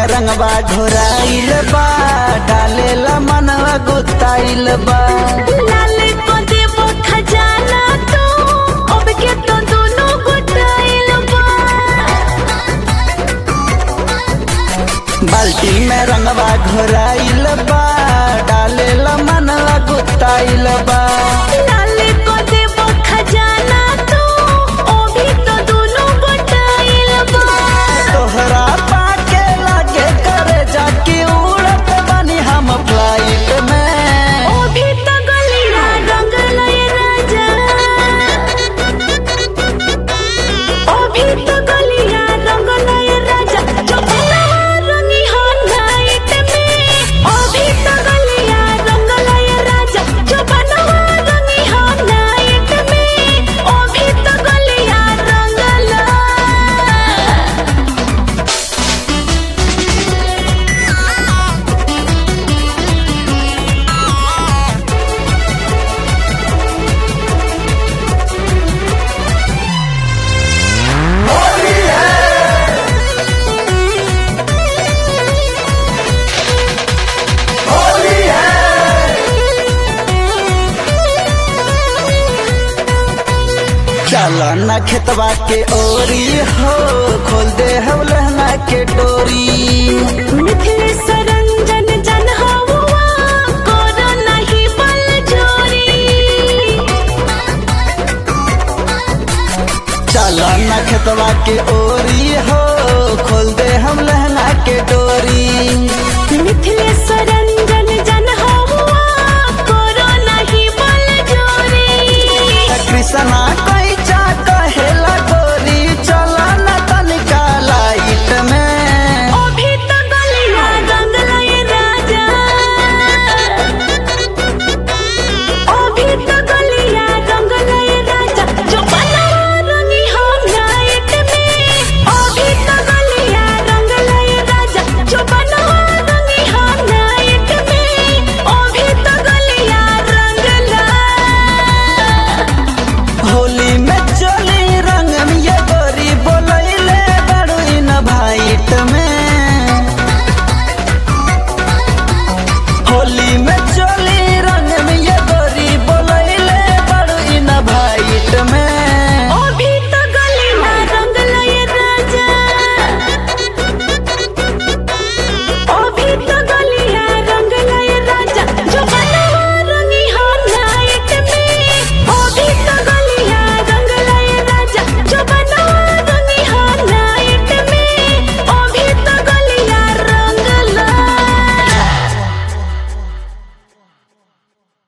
रंगवा घोराइल बा डालेला मनवा गुताइल बा लाल को देबो खजाना तो अब के तो दोनों गोटाइल बा बाल्टी में रंगवा घोराइल बा डालेला मनवा गुताइल बा लाल को देबो खजाना तो अभी तो दोनों गोटाइल बा तोहरा पाके लागे करे जाके उड़त बानी हम फ्लाइट में अभी तो गलिया रंगल ये राजा अभी तो गलिया रंगल ये राजा जो बनवा रंगी हो नाइट में अभी तो गलिया रंगल ये राजा जो बनवा रंगी हो नाइट में अभी तो गलिया रंगल चला न खेतवा के ओरी हो खोल दे हम लहंगा के डोरी मिथिलेश रंजन जन हवा करो नहीं बल जोरी चला न खेतवा के ओरी हो खोल दे हम लहंगा के डोरी मिथिलेश रंजन